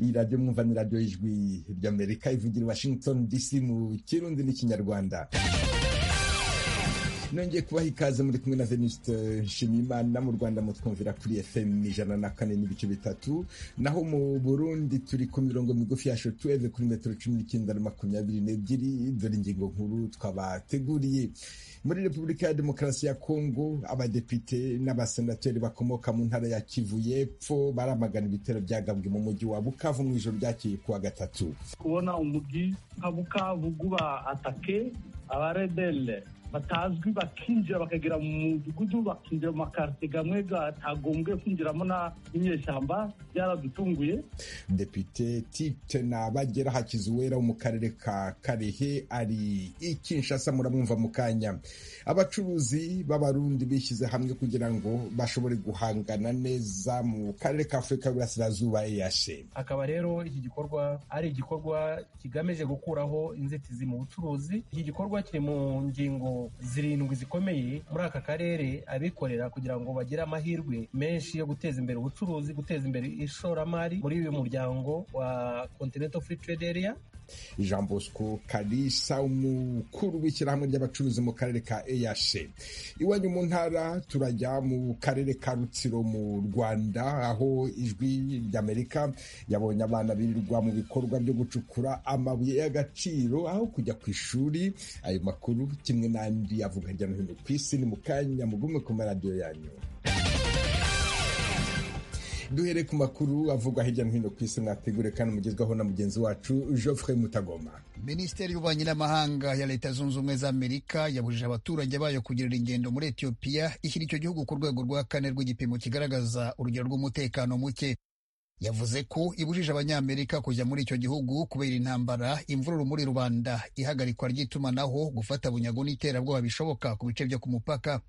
iyi radiyo mwumva ni radiyo y'ijwi ry'amerika ivugira i washington dc mu kirundi n'ikinyarwanda nongeye kubaha ikaze muri kumwe na venuste nshimiyimana mu rwanda mutwumvira kuri fm ijana na kane n'ibice bitatu naho mu burundi turi ku mirongo migufi ya shotweve kuri metero cumi n'icyenda na makumyabiri n'ebyiri dore ingingo nkuru twabateguriye muri repubulika ya demokarasi ya kongo abadepite n'abasenateri bakomoka mu ntara ya kivu y'epfo baramagana ibitero byagabwe mu mujyi wa bukavu mu ijoro ryakeye kuwa gatatu kubona umujyi nka bukavu guba atake abaredele batazwi bakinjira bakagera mu mudugudu bakinjira mu makarite gamwe gatagombwe kwinjiramo n'inyeshyamba byaradutunguye depite tite nabagera hakizuwera wo mu karere ka karehe ari i kinshasa muramwumva mu kanya abacuruzi b'abarundi bishyize hamwe kugira ngo bashobore guhangana neza mu karere ka afurika y'uburasirazuba eyashe hakaba rero iki gikorwa ari igikorwa kigamije gukuraho inzitizi mu bucuruzi iki gikorwa kiri mu ngingo zirindwi zikomeye muri aka karere abikorera kugira ngo bagire amahirwe menshi yo guteza imbere ubucuruzi guteza imbere ishoramari muri uyu muryango wa continental free trade area jean bosco karisa umukuru w'ishyirahamwe ry'abacuruzi mu karere ka eyashe iwanyu mu ntara turajya mu karere ka rutsiro mu rwanda aho ijwi ry'amerika yabonye abana birirwa mu bikorwa byo gucukura amabuye y'agaciro aho kujya ku ishuri ayo makuru kimwe n'andi avuga hirya no hino ku isi ni mu kanya mugume ku maradiyo yanyu duhere ku makuru avugwa hirya no hino ku isi mwategure kandi mugezwaho na mugenzi wacu Geoffrey Mutagoma minisiteri y'ububanyi n'amahanga ya leta zunze ubumwe za amerika yabujije abaturage bayo kugirira ingendo muri etiyopiya ishyira icyo gihugu ku rwego rwa kane rw'igipimo kigaragaza urugero rw'umutekano muke yavuze ko ibujije abanyamerika kujya muri icyo gihugu kubera intambara imvururu muri rubanda ihagarikwa ry'itumanaho gufata bunyago n'iterabwoba bishoboka ku bice byo ku mupaka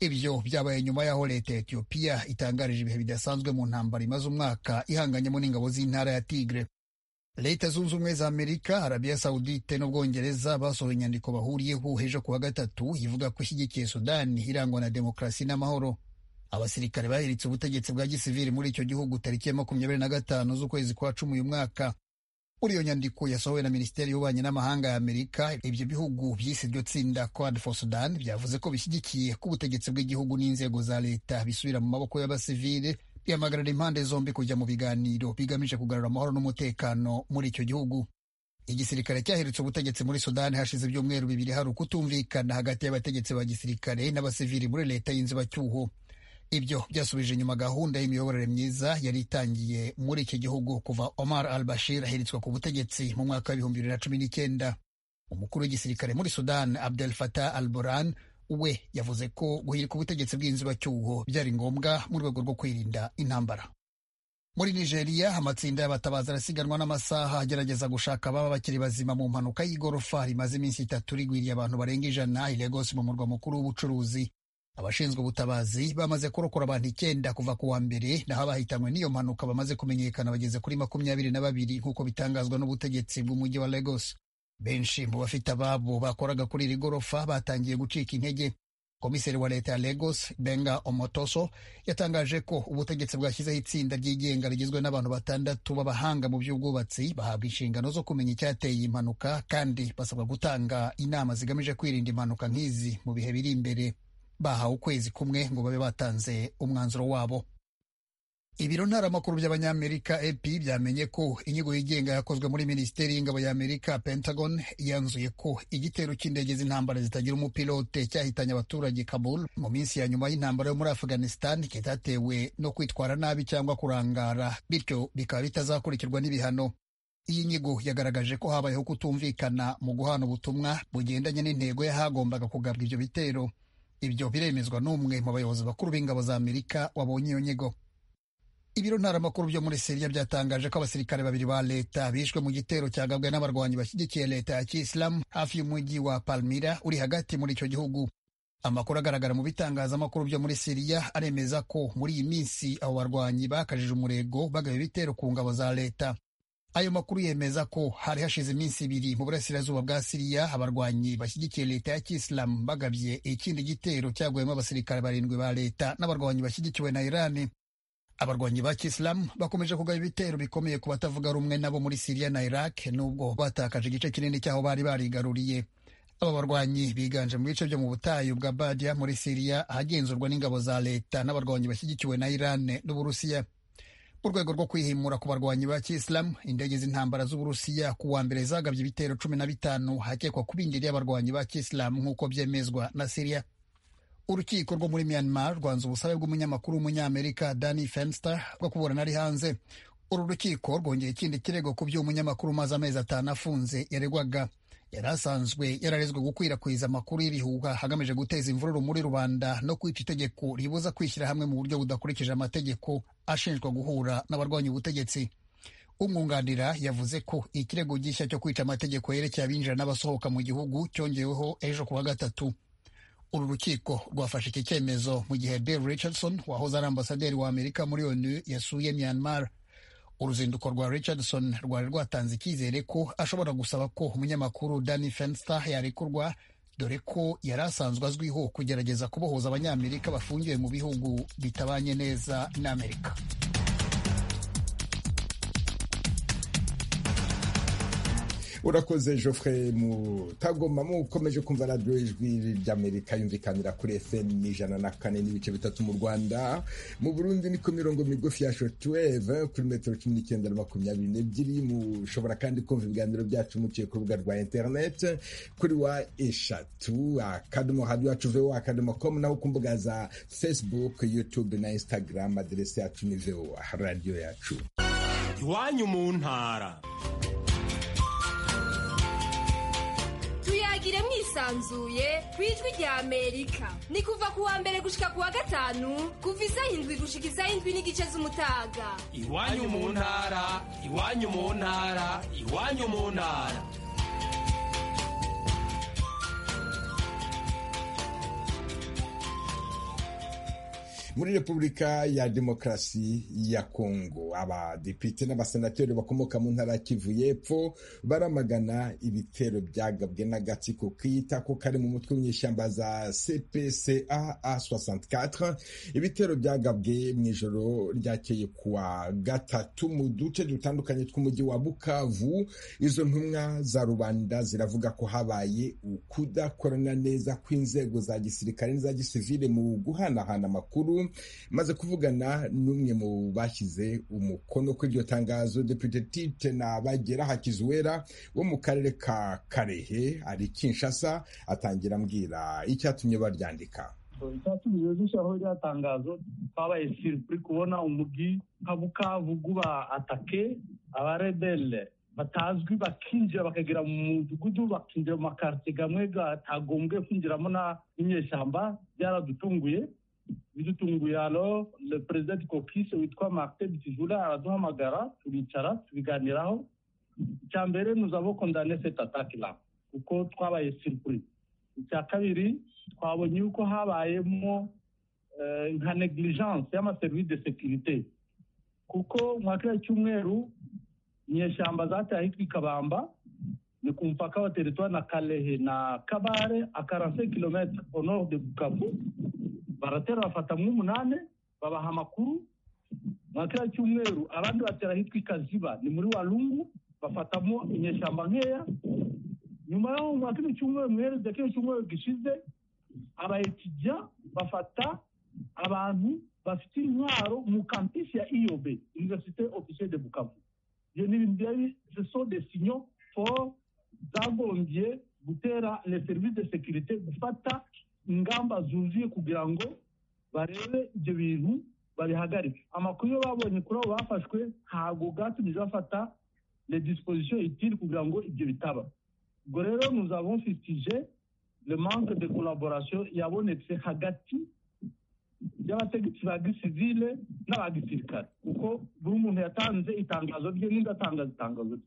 ibyo byabaye nyuma y'aho leta ya etiyopiya itangarije ibihe bidasanzwe mu ntambara imaze umwaka ihanganyemo n'ingabo z'intara ya tigre leta zunze ubumwe za amerika arabiya sawudite n'ubwongereza basohoye inyandiko bahuriyeho ejo ku wa gatatu ivuga ko ishyigikiye sudani irangwa na demokarasi n'amahoro abasirikare bahiritse ubutegetsi bwa gisivili muri icyo gihugu tariki ya makumyabiri na gatanu z'ukwezi kwa cumi uyu mwaka muri iyo nyandiko yasohowe na minisiteri y'ububanyi n'amahanga ya amerika ibyo bihugu byise iryo tsinda quad for sudan byavuze ko bishyigikiye ko ubutegetsi bw'igihugu n'inzego za leta bisubira mu maboko y'abasivile bihamagarira impande zombi kujya mu biganiro bigamije kugarura amahoro n'umutekano muri icyo gihugu igisirikare cyahiritse ubutegetsi muri sudani hashize ibyumweru bibiri hari ukutumvikana hagati y'abategetsi ba gisirikare n'abasivili muri leta y'inzibacyuho ibyo byasubije inyuma gahunda y'imiyoborere myiza yari itangiye muri iki gihugu kuva Omar al-Bashir ahiritswe ku butegetsi mu mwaka w'ibihumbi bibiri na cumi n'icyenda umukuru w'igisirikare muri Sudan Abdel Fattah al-Burhan we yavuze ko guhirika ubutegetsi bw'inzibacyuho byari ngombwa mu rwego rwo kwirinda intambara muri Nigeria amatsinda y'abatabazi arasiganwa n'amasaha agerageza gushaka ababa bakiri bazima mu mpanuka y'igorofa rimaze iminsi itatu rigwiriye abantu barenga ijana i Lagos mu murwa mukuru w'ubucuruzi abashinzwe ubutabazi bamaze kurokora abantu icyenda kuva ku wa mbere naho abahitanywe n'iyo mpanuka bamaze kumenyekana bageze kuri makumyabiri na babiri nk'uko bitangazwa n'ubutegetsi bw'umujyi wa Lagos benshi mu bafite ababo bakoraga kuri iri gorofa batangiye gucika intege komiseri wa leta ya Lagos Benga Omotoso yatangaje ko ubutegetsi bwashyizeho itsinda ryigenga rigizwe n'abantu batandatu b'abahanga mu by'ubwubatsi bahabwa inshingano zo kumenya icyateye impanuka kandi basabwa gutanga inama zigamije kwirinda impanuka nk'izi mu bihe biri imbere bahawe ukwezi kumwe ngo babe batanze umwanzuro wabo ibiro ntaramakuru by'abanyamerika ep byamenye ko inyigo yigenga yakozwe muri minisiteri y'ingabo y'amerika pentagon yanzuye ko igitero cy'indege z'intambara zitagira umupilote cyahitanye abaturage kabul mu minsi ya nyuma y'intambara yo muri afghanistan kitatewe no kwitwara nabi cyangwa kurangara bityo bikaba bitazakurikirwa n'ibihano iyi nyigo yagaragaje ko habayeho kutumvikana mu guhana ubutumwa bugendanye n'intego y'ahagombaga kugabwa ibyo bitero ibyo biremezwa n'umwe mu bayobozi bakuru b'ingabo za Amerika wabonye iyo nyigo ibiro ntaramakuru byo muri Siriya byatangaje ko abasirikare babiri ba leta bishwe mu gitero cyagabwe n'abarwanyi bashyigikiye leta ya kiyisilamu hafi y'umujyi wa Palmira uri hagati muri icyo gihugu amakuru agaragara mu bitangazamakuru byo muri Siriya aremeza ko muri iyi minsi abo barwanyi bakajije umurego bagaba ibitero ku ngabo za leta ayo makuru yemeza ko hari hashize iminsi ibiri mu burasirazuba bwa siriya abarwanyi bashyigikiye leta ya kisilamu bagabye ikindi gitero cyaguyemo abasirikare barindwi ba leta n'abarwanyi bashyigikiwe na irani abarwanyi ba kisilamu bakomeje kugaba ibitero bikomeye ku batavuga rumwe nabo muri siriya na iraq nubwo batakaje igice kinini cy'aho bari barigaruriye aba barwanyi biganje mu bice byo mu butayu bwa badiya muri siriya ahagenzurwa n'ingabo za leta n'abarwanyi bashyigikiwe na irani n'uburusiya mu rwego rwo kwihimura ku barwanyi ba kisilamu indege z'intambara z'uburusiya ku wa mbere zagabye ibitero cumi na bitanu hakekwa ku bindi y'abarwanyi ba kisilamu nk'uko byemezwa na siriya urukiko rwo muri myanmar rwanze ubusabe bw'umunyamakuru w'umunyamerika danny fenster bwo kuburana ari hanze uru rukiko rwongeye ikindi kirego ku by'umunyamakuru umaze amezi atanu afunze yaregwaga yari asanzwe yararezwe gukwirakwiza amakuru y'ibihuha hagamije guteza imvururu muri rubanda no kwica itegeko ribuza kwishyira hamwe mu buryo budakurikije amategeko ashinjwa guhura n'abarwanya ubutegetsi umwunganira yavuze ko ikirego gishya cyo kwica amategeko yerekeye abinjira n'abasohoka mu gihugu cyongeweho ejo ku wa gatatu uru rukiko rwafashe iki cyemezo mu gihe Bill Richardson wahoze ari ambasaderi wa Amerika muri ONU yasuye Myanmar. Uruzinduko rwa Richardson rwari rwatanze icyizere ko ashobora gusaba ko umunyamakuru Danny Fenster yarekurwa dore ko yari asanzwe azwiho kugerageza kubohoza abanyamerika bafungiwe mu bihugu bitabanye neza n'Amerika. urakoze Geoffrey mutagoma mukomeje kumva radiyo ijwi ry'amerika yumvikanira kuri fm ijana na kane n'ibice bitatu mu rwanda mu burundi ni ku mirongo migufi ya shotweve kuri metero cumi n'icyenda na makumyabiri n'ebyiri mushobora kandi kumva ibiganiro byacu muciye ku rubuga rwa interineti kuri wa eshatu akadomo hadi wacu voa akadomo komu naho ku mbuga za facebook youtube na instagram aderesi yacu ni voa radiyo yacu iwanyu mu ntara tuyagire mwisanzuye ku ijwi rya amerika ni kuva ku wa mbere gushika ku wa gatanu kuva isaha indwi gushika isaha indwi n'igice z'umutaga iwanyu mu ntara iwanyu mu ntara iwanyu mu ntara muri repubulika ya demokarasi ya kongo abadepite n'abasenateri bakomoka mu ntara ya kivu y'epfo baramagana ibitero byagabwe n'agatsiko kiyita ko kari mu mutwe w'inyeshyamba za cpca a64 ibitero byagabwe mu ijoro ryakeye kuwa gatatu mu duce dutandukanye tw'umujyi wa bukavu izo ntumwa za rubanda ziravuga ko habaye ukudakorana neza kw'inzego za gisirikare n'iza gisivile mu guhanahana amakuru maze kuvugana n'umwe mu bashyize umukono kuri iryo tangazo depite tite na bagera hakizuwera wo mu karere ka karehe ari kinshasa atangira ambwira icyatumye baryandika icyatumye dushyiraho rya tangazo twabaye siripuri kubona umugi nka bukavugu ba atake abaredele batazwi bakinjira bakagera mu mudugudu bakinjira mu makarite gamwe gatagombwe kwinjiramo n'inyeshyamba byaradutunguye bidutunguye alo le perezida kokise witwa martin bitijura araduhamagara tubicara tubiganiraho icya mbere nuzabo kondane cette attaque la kuko twabaye siripuri icya kabiri twabonye yuko habayemo nka negligence y'amaserivisi de sekirite kuko mu kiriya cyumweru inyeshyamba zateye ahitwa ikabamba ni ku mupaka wa teritwari na kalehe na kabare akaranse kilometre au nord de bukavu baratera bafatamo umunani babaha amakuru nka kiriya cyumweru abandi batera ahitwa ikaziba ni muri warungu bafatamo inyeshyamba nkeya nyuma yaho nka kino cyumweru muhereze kino cyumweru gishize abayekijya bafata abantu bafite intwaro mu kampisi ya iyobe universite officier de bukavu ibyo ni ibintu byari seso de sinyo for zagombye gutera le service de securite gufata ingamba zuzuye kugira ngo barebe ibyo bintu babihagarike amakuru yo babonye kuri abo bafashwe ntabwo bwatumije bafata le disposition itiri kugira ngo ibyo bitaba ubwo rero nous avons fistige le manque de collaboration yabonetse hagati y'abategetsi ba gisivile n'abagisirikare kuko buri muntu yatanze itangazo rye n'undi atangaza itangazo rye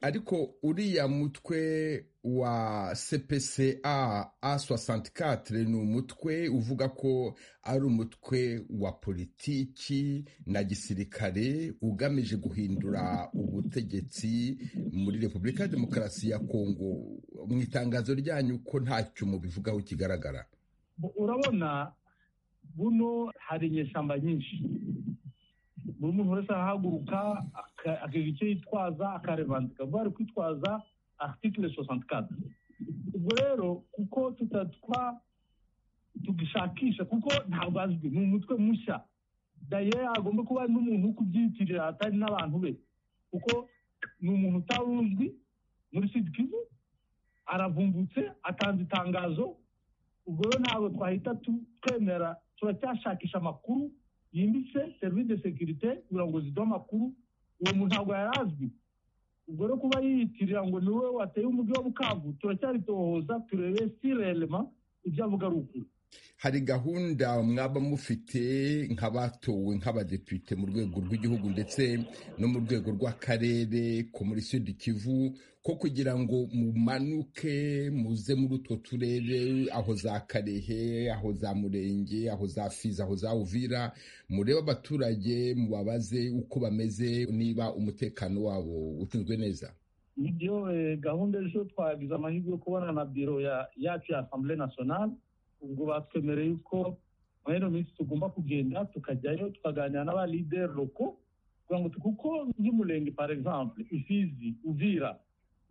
ariko uriya mutwe wa CPCA A64 ni umutwe uvuga ko ari umutwe wa politiki na gisirikare ugamije guhindura ubutegetsi muri Repubulika ya Demokarasi ya Kongo mu itangazo ryanyu ko ntacyo mubivugaho kigaragara urabona buno hari inyeshyamba nyinshi buri muntu wese arahaguruka aka- akagira icyo yitwaza akarebandika vuba ari kwitwaza article soixante quatre ubwo rero kuko tutatwa tugishakisha kuko ntabwo azwi ni umutwe mushya daye agomba kuba ari n'umuntu wo kubyiyitirira atari n'abantu be kuko ni umuntu utawuzwi muri sidikivu aravumbutse atanze itangazo ubwo rero ntabwo twahita tu- twemera turacyashakisha amakuru yimbitse serivisi de sekirite kugira ngo ziduhe amakuru uwo muntu ntabwo yari azwi ubwo rero kuba yiyitirira ngo ni wowe wateye umujyi wa bukavu turacyaritohoza turebe sirelema ibyo avuga ari ukuri hari gahunda mwaba mufite nk'abatowe nk'abadepite mu rwego rw'igihugu ndetse no mu rwego rw'akarere ko muri sud kivu ko kugira ngo mumanuke muze muri utwo turere aho za karehe aho za murenge aho za fizi aho za uvira murebe abaturage mubabaze uko bameze niba umutekano wabo utunzwe neza nibyo eh, gahunda ejo twagize amahirwe yo kubona na biro ya- yacu ya asambule nasiyonali ubwo batwemereye yuko muri ino minsi tugomba kugenda tukajyayo tukaganira n'abalideri roko kugira ngo tu- kuko nk'umurenge par exemple isizi uvira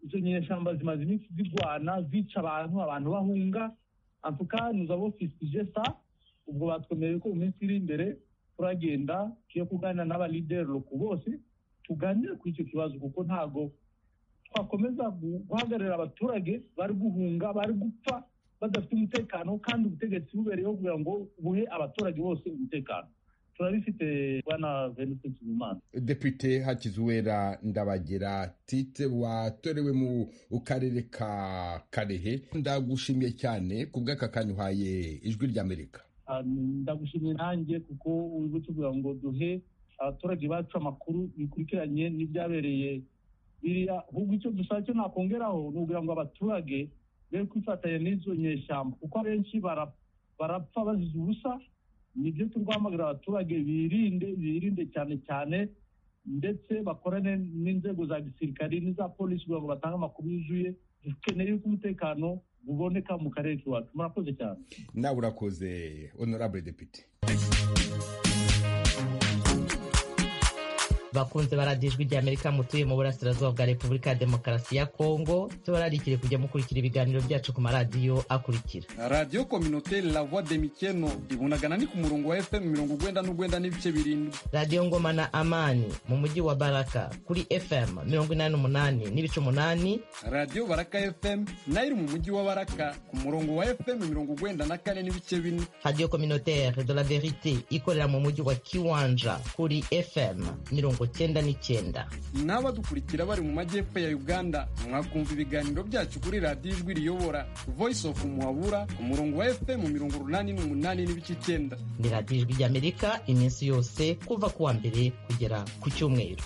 izo nyeshyamba zimaze iminsi zirwana zica abantu abantu bahunga antuka nuzabo fisije sa ubwo batwemereye ko mu minsi iri imbere turagenda tugiye kuganira n'abalideri roko bose tuganire kuri icyo kibazo kuko ntago twakomeza gu- guhagararira abaturage bari guhunga bari gupfa badafite umutekano kandi ubutegetsi bubereyeho kugira ngo buhe abaturage bose umutekano turabifite bwana veniste kizimana depite hakizuwera ndabagira tite watorewe mu karere ka karehe ndagushimiye cyane ku bw'aka kantu uhaye ijwi ry'amerika Ah, ndagushimiye nanjye kuko uri kutubwira ngo duhe abaturage bacu amakuru bikurikiranye n'ibyabereye biriya ahubwo icyo dusaba cyo nakongeraho ni ukugira ngo abaturage be kwifatanya n'izo nyeshyamba kuko abenshi bara- barapfa bazize ubusa nibyo turi guhamagarira abaturage birinde birinde cyane cyane ndetse bakorane n'inzego za gisirikari n'iza polisi kugira ngo batange amakuru yuzuye dukeneye yuko umutekano uboneka mu karere k'iwacu murakoze cyane nawe urakoze honorable depite bakunze baradiye ijwi ry'amerika mutuye mu burasirazuba bwa repubulika ya demokarasi ya kongo tubararikire kujya mukurikira ibiganiro byacu ku maradiyo akurikira radiyo kominote la voix de mikeno ibunagana ni ku murongo wa fm mirongo ugwenda n'ugwenda n'ibice birindwi radiyo ngoma na amani mu mujyi wa baraka kuri fm mirongo inani n'umunani n'ibice umunani radiyo baraka fm nayo iri mu mujyi wa baraka ku murongo wa fm mirongo ugwenda na kane n'ibice bine radiyo communautaire de la verite ikorera mu mujyi wa kiwanja kuri fm mirongo cyenda n'icyenda n'abadukurikira bari mu majyepfo ya uganda mwakumva ibiganiro byacu kuri radiyo ijwi riyobora voice of muhabura ku murongo wa fm mirongo urunani n'umunani n'ibice icyenda ni radiyo ijwi ry'amerika iminsi yose kuva ku wa mbere kugera ku cyumweru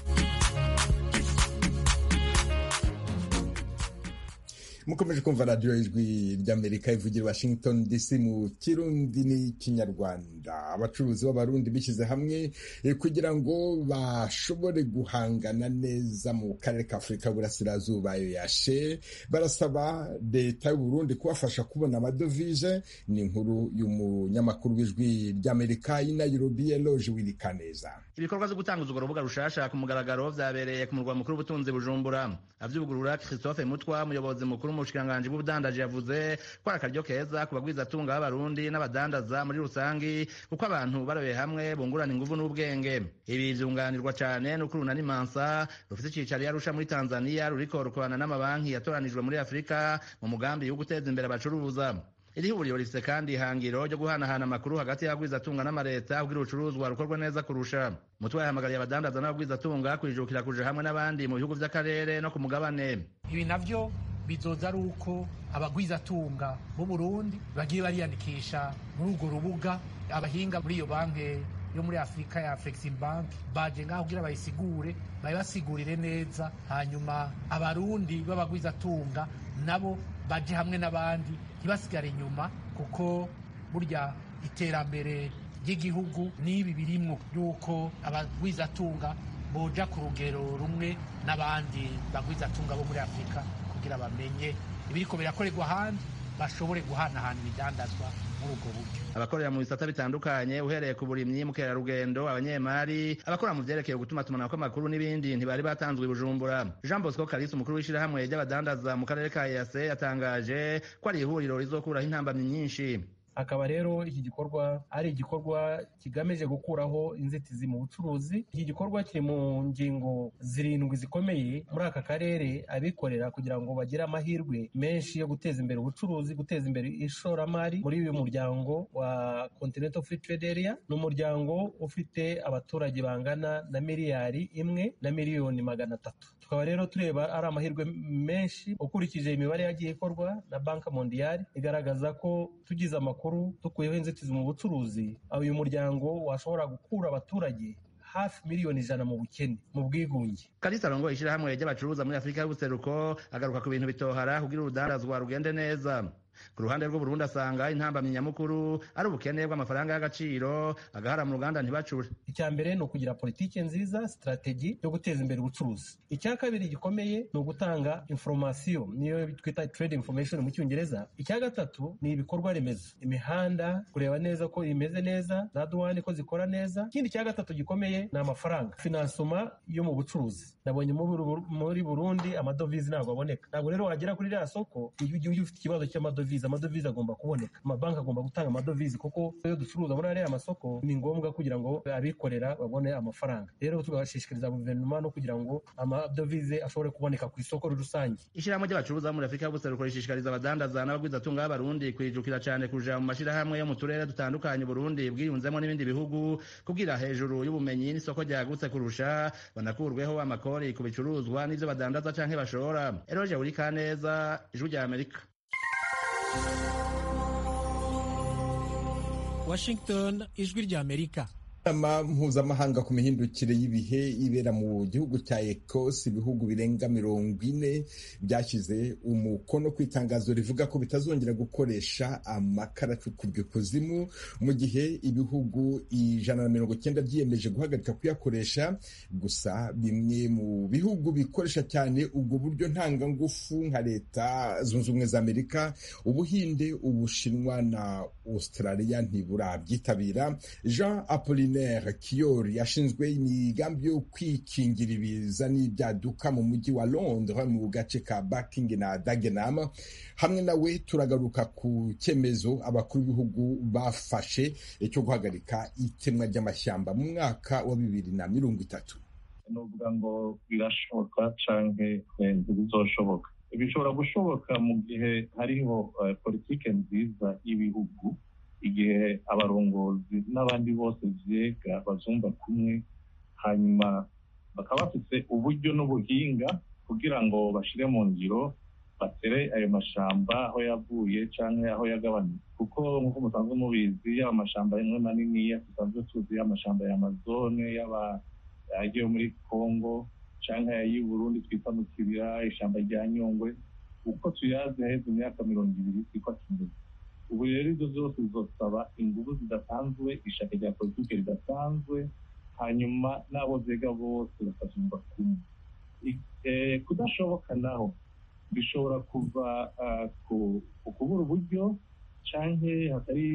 mukomeje kumva radiyo ijwi ry'amerika ivugira i washington dc mu kirundi n'ikinyarwanda abacuruzi b'abarundi bishyize hamwe eh, kugira ngo bashobore guhangana neza mu karere ka afurika y'uburasirazuba ayo yashe barasaba leta y'uburundi kubafasha kubona amadovize ni inkuru y'umunyamakuru w'ijwi ry'amerika i nairobi eloge wirikaneza ibikorwa byo gutanguza urwo rubuga rushasha ku mugaragaro byabereye ku murwa mukuru w'ubutunzi bujumbura abyugurura christophe mutwa umuyobozi mukuru mu bushikiranganji bw'ubudandaji yavuze ko ari akaryo keza ku bagwizatunga b'abarundi n'abadandaza muri rusangi kuko abantu barabiye hamwe bungurana ingufu n'ubwenge ibi byunganirwa cyane n'ukuruna n'imansa rufite icyicaro i arusha muri tanzania ruriko rukorana n'amabanki yatoranijwe muri afurika mu mugambi wo guteza imbere abacuruza iri huriro rifite kandi ihangiro ryo guhanahana amakuru hagati y'abagwizatunga n'amaleta kugira urucuruzwa rukorwe neza kurusha mutwe yahamagariye abadandaza n'abagwizatunga kwijukira kuja hamwe n'abandi mu bihugu vy'akarere no ku mugabane ibi navyo bizoza ari uko abagwizatunga b'u Burundi bagiye bariyandikisha muri urwo rubuga abahinga muri iyo banki yo muri afurika ya Afrexim Bank baje ngaho kugira bayisigure bayibasigurire neza hanyuma abarundi b'abagwizatunga nabo baje hamwe n'abandi ntibasigare inyuma kuko burya iterambere ry'igihugu n'ibi birimwo yuko abagwizatunga boja ku rugero rumwe n'abandi bagwizatunga bo muri afurika kugira bamenye ibiriko birakorerwa ahandi bashobore guhanahana ibidandazwa muri ubwo buryo abakorera mu bisata bitandukanye uhereye ku burimyi mukerarugendo abanyemari abakora mu vyerekeye gutuma tumana kw'amakuru n'ibindi ntibari batanzwe i bujumbura jean bosco kalisi umukuru w'ishirahamwe ry'abadandaza mu karere ka yase yatangaje ko ari ihuriro rizokuraho intambamyi nyinshi akaba rero iki gikorwa ari igikorwa kigamije gukuraho inzitizi mu bucuruzi iki gikorwa kiri mu ngingo zirindwi zikomeye muri aka karere abikorera kugira ngo bagire amahirwe menshi yo guteza imbere ubucuruzi guteza imbere ishoramari muri uyu muryango wa continental free trade area ni umuryango ufite abaturage bangana na miliyari imwe na miliyoni magana atatu tukaba rero tureba ari amahirwe menshi ukurikije imibare yagiye ikorwa na banki mondiyari igaragaza ko tugize amakuru amakuru dukuyeho inzitizi mu bucuruzi uyu muryango washobora gukura abaturage hafi miliyoni ijana mu bukene mu bwigunge kalisa rongo ishyirahamwe ry'abacuruza muri afurika y'ubuseruko agaruka ku bintu bitohara kugira urudandazwa rugende neza ku ruhande rw'uburundi asanga intambamyi nyamukuru ari ubukene bw'amafaranga y'agaciro agahara mu ruganda ntibacure icya mbere ni ukugira politiki nziza sitrategi yo guteza imbere ubucuruzi icya kabiri gikomeye ni ugutanga inforomasiyo niyo twita trade information mu cyongereza icya gatatu ni ibikorwa remezo imihanda kureba neza ko imeze neza za duwani ko zikora neza ikindi cya gatatu gikomeye ni amafaranga finansoma yo mu bucuruzi nabonye muri burundi amadovize ntabwo aboneka ntabwo rero wagera kuri ririya soko iyo ugiye ufite ikibazo cy'amadovize amadovize amadovize agomba kuboneka amabanki agomba gutanga amadovize kuko iyo ducuruza muri ariya masoko ni ngombwa kugira ngo abikorera babone amafaranga rero tugashishikariza guverinoma no kugira ngo amadovize ashobore kuboneka ku isoko rusange ishyirahamwe ry'abacuruza muri afurika y'ubuseruko rishishikariza abadandaza n'abagwizatunga b'abarundi kwijukira cyane kuja mu mashyirahamwe yo mu turere dutandukanye uburundi bwiyunzemo n'ibindi bihugu kugira hejuru y'ubumenyi n'isoko ryagutse kurusha banakurweho amakori ku bicuruzwa n'ivyo badandaza canke bashora eroje urikaneza ijwi rya amerika Washington ijwi rya Amerika inama mpuzamahanga ku mihindukire y'ibihe ibera mu gihugu cya Ecosse ibihugu birenga mirongo ine byashyize umukono ku itangazo rivuga ko bitazongera gukoresha amakara acukubye kuzimu mu gihe ibihugu ijana na mirongo icyenda byiyemeje guhagarika kuyakoresha gusa bimwe mu bihugu bikoresha cyane ubwo buryo ntangangufu nka leta zunze ubumwe za Amerika Ubuhinde Ubushinwa na Australia ntiburabyitabira Jean Apolline Apollinaire Kiyori ashinzwe imigambi yo kwikingira ibiza n'ibyaduka mu mujyi wa Londres mu gace ka Buckingham na Dagenham hamwe nawe turagaruka ku cyemezo abakuru b'ibihugu bafashe cyo guhagarika itemwa ry'amashyamba mu mwaka wa bibiri na mirongo itatu ni ukuvuga ngo birashoboka cyangwa ntibizoshoboka bishobora gushoboka mu gihe hariho politiki nziza y'ibihugu igihe abarongozi n'abandi bose byega bazumva kumwe hanyuma bakaba bafite uburyo n'ubuhinga kugira ngo bashyire mu ngiro batere ayo mashyamba aho yavuye cyangwa aho yagabanutse kuko nk'uko musanzwe mubizi yaba amashyamba rimwe manini dusanzwe tuzi amashyamba ya amazone yaba agiye muri congo cyangwa ay'i burundi twita mu kibira ishyamba rya nyungwe uko tuyazi haheze imyaka mirongo ibiri twitwa kimeza ubu rero ibyo byose bizosaba ingufu zidasanzwe ishaka rya politiki ridasanzwe hanyuma n'abo byega bose bakazumva kumwe kudashoboka naho bishobora kuva ku kubura uburyo cyangwa hatari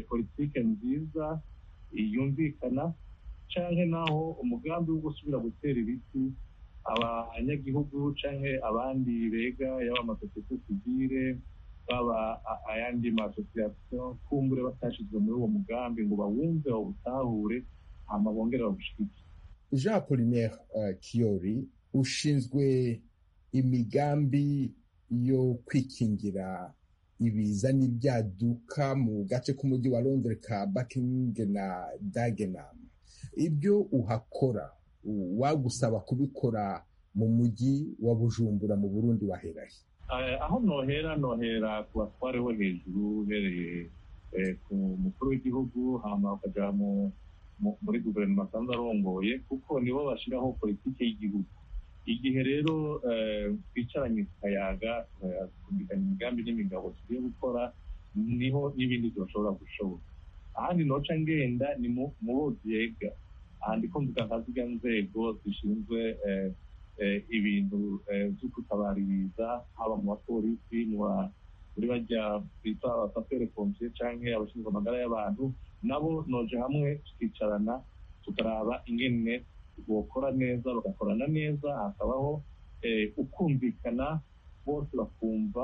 politiki nziza yumvikana cyangwa naho umugambi wo gusubira gutera ibiti abanyagihugu cyangwa abandi bega yaba amasosiyete sivire baba ayandi masosiyasiyo kumbure batashyizwe muri uwo mugambi ngo bawumve bawutahure hama bongere bawushyigike jean polinaire uh, kiyori ushinzwe imigambi yo kwikingira ibiza n'ibyaduka mu gace k'umujyi wa londres ka bakingi na dagenam ibyo uhakora wagusaba kubikora mu mujyi wa bujumbura mu burundi waherahe aho nohera nohera ku batware bo hejuru uhereye ku mukuru w'igihugu hama ukajya muri guverinoma asanzwe arongoye kuko nibo bashyiraho politiki y'igihugu igihe rero twicaranye tukayaga tukumvikana imigambi n'imigabo tugiye gukora niho n'ibindi bidashobora gushoboka ahandi noca ngenda ni mu bo byega ahandi ko mvuga nka zirya nzego zishinzwe ibintu byo gutabara ibiza haba mu bapolisi kuri bajya twita abapapere komisiyo cyangwa abashinzwe amagara y'abantu nabo noje hamwe tukicarana tukaraba ingene bokora neza bagakorana neza hakabaho eh, ukumvikana bose bakumva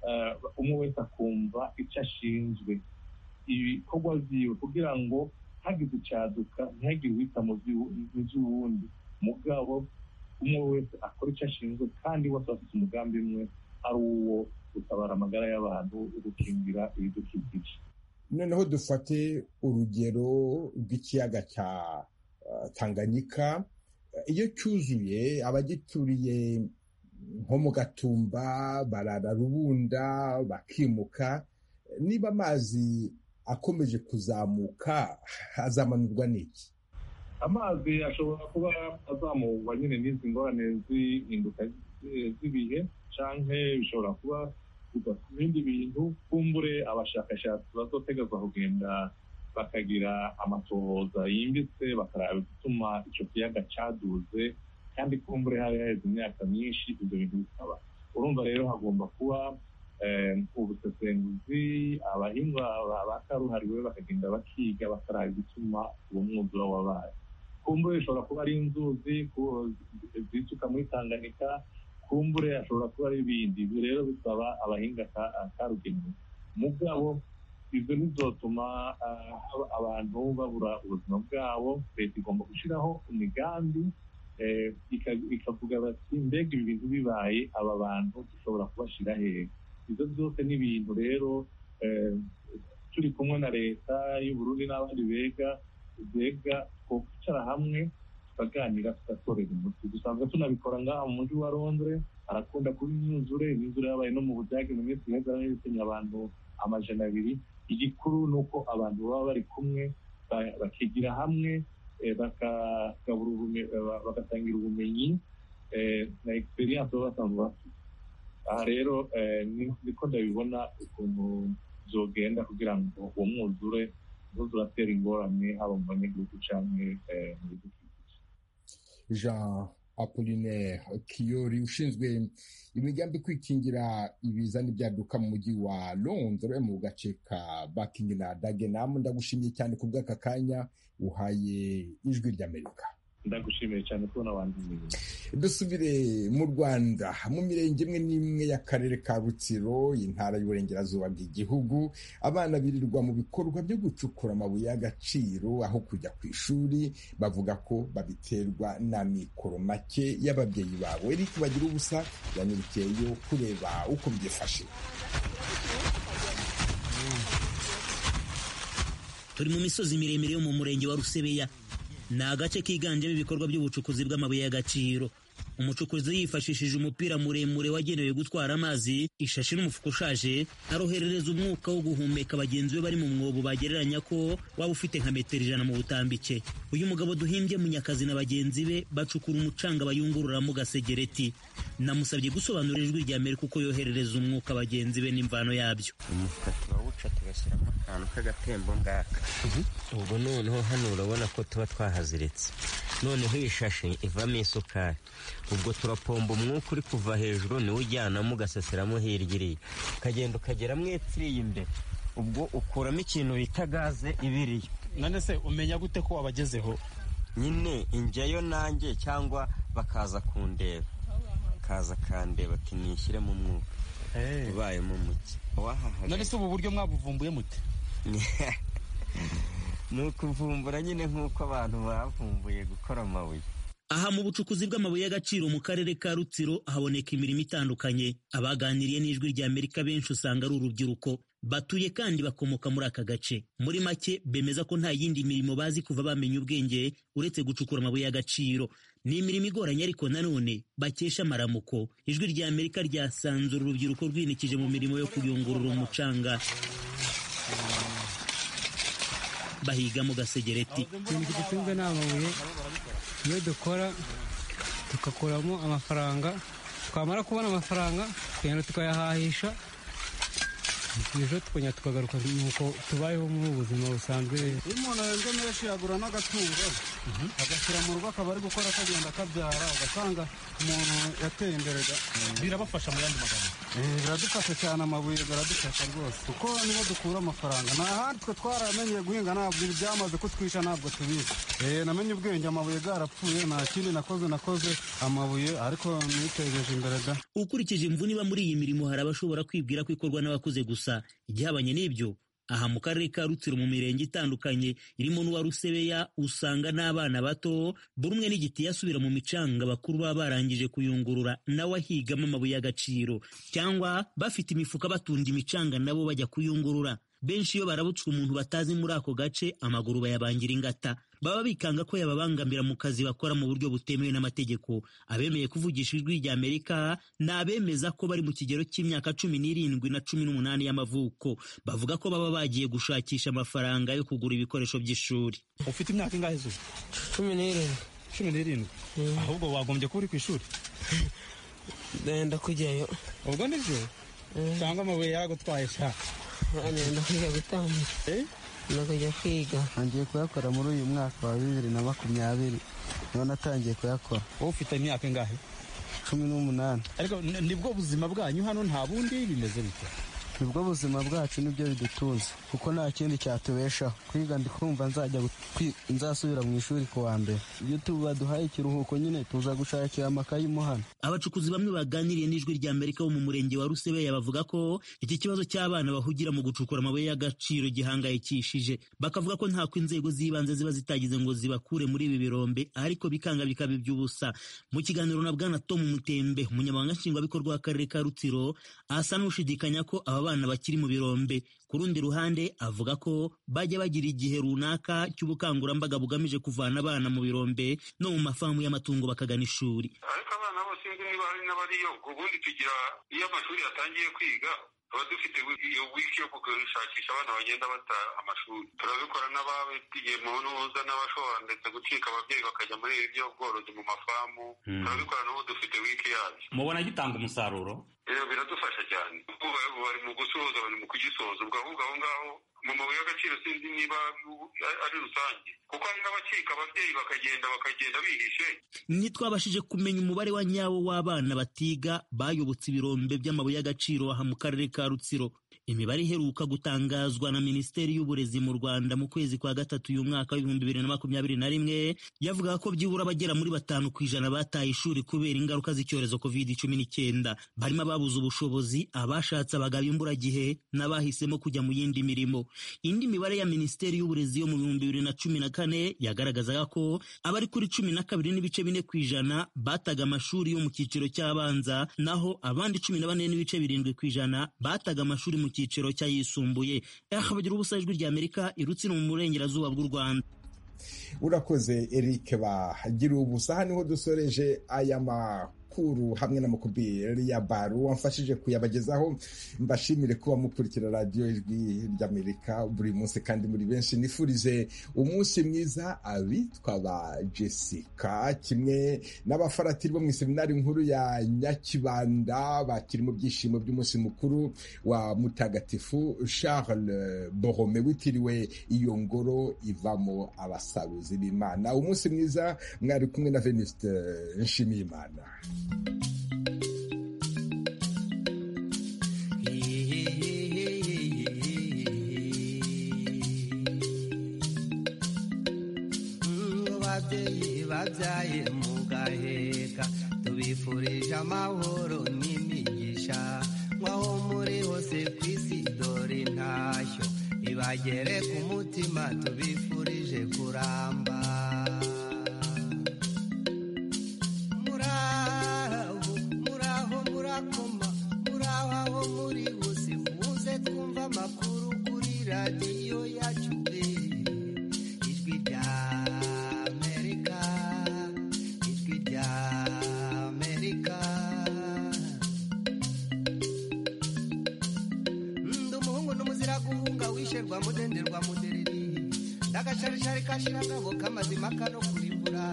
eh, umwe wese akumva icyo ashinzwe ibikorwa byiwe kugira ngo hagize icyaduka ntihagire uwita mu by'u- mu by'uwundi mugabo umwe wese akora icyo ashinzwe kandi bose bafite umugambi umwe ari uwo gutabara amagara y'abantu gukingira ibidukikije noneho dufate urugero rw'ikiyaga cya uh, tanganyika Uh, iyo cyuzuye abagituriye nko mu gatumba barara rubunda bakimuka niba amazi akomeje kuzamuka azamanurwa n'iki amazi ashobora kuba azamurwa nyine n'izi ngorane z'ihinduka eh, z'ibihe cyangwa bishobora kuba kuva ku bindi bintu kumbure abashakashatsi bazotegazwa kugenda bakagira amatohoza yimbitse bakaraba igituma icyo kiyaga cyaduze kandi kumbure hari haheze imyaka myinshi ibyo bintu bikaba urumva rero hagomba kuba eh, ubusesenguzi abahinga ba- bakaruhariwe bakagenda bakiga bakaraba igituma uwo mwuzura wabaye kumbure bishobora kuba ari inzuzi ku- zisuka muri tanganyika kumbure ashobora kuba ari ibindi ibi rero bisaba abahinga ka- karugenewe mugabo ibyo bizotuma ah, haba abantu babura ubuzima bwabo leta igomba gushyiraho imigambi eh, ika- ikavuga bati mbega ibi bintu bibaye aba bantu dushobora kubashyira hehe ibyo byose ni ibintu rero eh, turi kumwe na leta y'uburundi n'abandi bega bega twicara hamwe tukaganira tugatorera umuti dusanzwe tunabikora ngaha mu mujyi wa londres arakunda kuba imyuzure imyuzure yabaye no mu budage mu minsi iheze aho yaherekenye abantu amajana abiri igikuru ni uko abantu baba bari kumwe ba- bakigira hamwe eh, bakagabura ubume- eh, ba- bagatangira ubumenyi eh, na experience baba basanzwe bafite aha rero eh, ni- niko ndabibona ukuntu zogenda kugira ngo uwo mwuzure ntuzuratera ingorane haba mu banyagihugu cyangwa eh, mu bihugu jean apollinaire kiyori ushinzwe imigambi kwikingira ibiza n'ibyaduka mu mujyi wa londres mu gace ka bakingi na dagenam ndagushimiye cyane ku bw'aka kanya uhaye ijwi ry'amerika ndagushimiye cyane kubona abandi imirimo dusubire mu rwanda mu mirenge imwe n'imwe y'akarere ka rutsiro intara y'uburengerazuba bw'igihugu abana birirwa mu bikorwa byo gucukura amabuye y'agaciro aho kujya ku ishuri bavuga ko babiterwa na mikoro make y'ababyeyi babo eric bagira ubusa yanyerekeyeyo kureba uko byifashe turi mu misozi miremire yo mu murenge wa rusebeya ni agace kiganjemo ibikorwa by'ubucukuzi bw'amabuye y'agaciro umucukuzi yifashishije umupira muremure wagenewe gutwara amazi ishashi n'umufuka ushaje aroherereza umwuka wo guhumeka bagenzi be bari mu mwobo bagereranya ko waba ufite nka metero ijana mu butambike uyu mugabo duhimbye munyakazi na bagenzi be bacukura umucanga bayungururamo gasegereti namusabye gusobanura ijwi rya mbere kuko yoherereza umwuka bagenzi be n'imvano yabyo umufuka turawuca tugashyiramo akantu k'agatembo ngaka ubwo noneho hano urabona ko tuba twahaziritse noneho iyi shashi ivamo isukari ubwo turapomba umwuka uri kuva hejuru niwo ujyanamo ugaseseramo hirya iriya ukagenda ukageramo etiriye imbere ubwo ukuramo ikintu bita gaze ibiriyo none se umenya gute ko wabagezeho nyine injyayo nanjye cyangwa bakaza kundeba kaza kandeba ati nishyiremo umwuka ubayemo muke wahahaga none se ubu buryo mwabuvumbuye mute ni ukuvumbura nyine nk'uko abantu bavumbuye gukora amabuye Aha mu bucukuzi bw'amabuye y'agaciro mu karere ka Rutsiro haboneka imirimo itandukanye. Abaganiriye n'ijwi rya Amerika benshi usanga ari urubyiruko batuye kandi bakomoka muri aka gace. Muri make bemeza ko nta yindi mirimo bazi kuva bamenya ubwenge uretse gucukura amabuye y'agaciro. Ni imirimo igoranye ariko nanone bakesha amaramuko. Ijwi rya Amerika ryasanzura urubyiruko rwinikije mu mirimo yo kuyungurura umucanga. Bahiga mu gasegereti. ikintu gicucuzwe ni amabuye iyo dukora tugakuramo amafaranga twamara kubona amafaranga tugenda tukayahahisha ejo tukongera tukagaruka nuko tubayeho mu buzima busanzwe iyo umuntu ahembwe menshi yagura n'agatungo agashyira mu rugo akaba ari gukora akagenda akabyara ugasanga umuntu yateye imbere da- birabafasha mu yandi magambo Eh, biradufasha cyane amabuye biradufasha rwose kuko niho dukura amafaranga nta handi twe twaramenyeye guhinga ntabwo ibi byamaze kutwisha ntabwo tubizi Eh, namenye ubwenge amabuye bwarapfuye nta kindi nakoze nakoze amabuye ariko nitejeje imbere da ukurikije imvune iba muri iyi mirimo hari abashobora kwibwira ko ikorwa n'abakuze gusa igihabanye n'ibyo aha mu karere ka rutsiro mu mirenge itandukanye irimo n'uwa rusebeya usanga n'abana bato buri umwe n'igiti yasubira mu micanga bakuru baba barangije kuyungurura nawe ahigamo amabuye y'agaciro cyangwa bafite imifuka batunda imicanga nabo bajya kuyungurura benshi iyo barabutswe umuntu batazi muri ako gace amaguru bayabangira ingata baba bikanga ko yababangamira mu kazi bakora mu buryo butemewe n'amategeko abemeye kuvugisha ijwi rya amerika ni abemeza ko bari mu kigero cy'imyaka cumi n'irindwi na cumi n'umunani y'amavuko bavuga ko baba bagiye gushakisha amafaranga yo kugura ibikoresho by'ishuri ufite imyaka ingahe zuba cumi n'irindwi cumi n'irindwi ahubwo wagombye kuba uri ku ishuri ndenda kujyayo ubwo nibyo cyangwa amabuye yaragutwaye sha ndenda kujya gutambuka ndakujya kwiga ngiye kuyakora muri uyu mwaka wa bibiri na makumyabiri niho natangiye kuyakora wowe ufite imyaka ingahe cumi n'umunani ariko n- nibwo buzima bwanyu hano nta bundi bimeze bite nibwo buzima bwacu nibyo bidutunze kuko nta kindi cyatubeshaho kwiga ndi kumva nzajya gu- kwi- nzasubira mu ishuri ku wa mbere iyo tubaduhaye ikiruhuko nyine tuza gushakira amakayi mo hano abacukuzi bamwe baganiriye n'ijwi rya amerika wo mu murenge wa rusebeya bavuga ko iki kibazo cy'abana bahugira mu gucukura amabuye y'agaciro gihangayikishije bakavuga ko ntako inzego z'ibanze ziba zitagize ngo zibakure muri ibi birombe ariko bikanga bikaba iby'ubusa mu kiganiro na bwana tom mutembe umunyamabanga nshingwabikorwa w'akarere ka rutsiro asa n'ushidikanya ko aba bana bakiri mu birombe ku rundi ruhande avuga ko bajya bagira igihe runaka cy'ubukangurambaga bugamije kuvana abana mu birombe no mu mafamu y'amatungo bakagana ishuri mubona gitanga umusaruro rero biradufasha cyane ubu bari- ubu bari mu gusoza bari mu kugisoza ubwo ahubwo aho ngaho mu mabuye y'agaciro sinzi niba ari rusange kuko hari n'abacika ababyeyi bakagenda bakagenda bihishe ntitwabashije kumenya umubare wa nyawo w'abana batiga bayobotse ibirombe by'amabuye y'agaciro aha mu karere ka rutsiro imibare iheruka gutangazwa na minisiteri y'uburezi mu rwanda mu kwezi kwa gatatu uyu mwaka w'ibihumbi bibiri na makumyabiri na rimwe yavugaga ko byibura bagera muri batanu ku ijana bataye ishuri kubera ingaruka z'icyorezo covid cumi n'icyenda barimo ababuze ubushobozi abashatse abagabo imburagihe n'abahisemo kujya mu yindi mirimo indi mibare ya minisiteri y'uburezi yo mu bihumbi bibiri na cumi na kane yagaragazaga ko abari kuri cumi na kabiri n'ibice bine ku ijana bataga amashuri yo mu cyiciro cy'abanza naho abandi cumi na bane n'ibice birindwi ku ijana bataga amashuri mu cyiciro cy'ayisumbuye aha bagira ubusa ijwi rya amerika irutsi mu burengerazuba bw'u rwanda urakoze eric bagira ubusa aha niho dusoreje aya makuru hamwe n'amakubiri ya baru wamfashije kuyabagezaho mbashimire kuba mukurikira radiyo ijwi ry'amerika buri munsi kandi muri benshi nifurize umunsi mwiza abitwa ba jessica kimwe n'abafaratiri bo mu iseminari nkuru ya nyakibanda bakiri mu byishimo by'umunsi mukuru wa mutagatifu charles borome witiriwe iyo ngoro ivamo abasaruzi b'imana umunsi mwiza mwari kumwe na veniste nshimiyimana ababyeyi babyaye mu gaheka tubifurije amahoro n'imigisha nk'aho muri hose ku isi dore intashyo ibagere ku mutima tubifurije kuramba muraho muraho murakoma muraho aho muri hose muze twumva amakuru kuri radiyo yacu pe ijwi rya amerika ijwi rya amerika ndi umuhungu n'umuzira guhunga wisherwa mudenderwa mudereri ndagasharishari kashira akabo k'amazima kano kuri mvura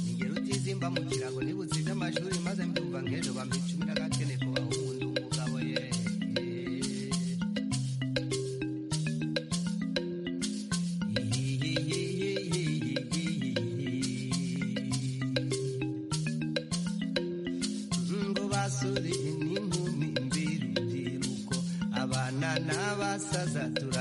ingero utizimba mu kirago nibutse iby'amashuri maze mbyumva nk'ejo bampa icumi n'agakene ku bahungu ndi umugabo ye umusaza tura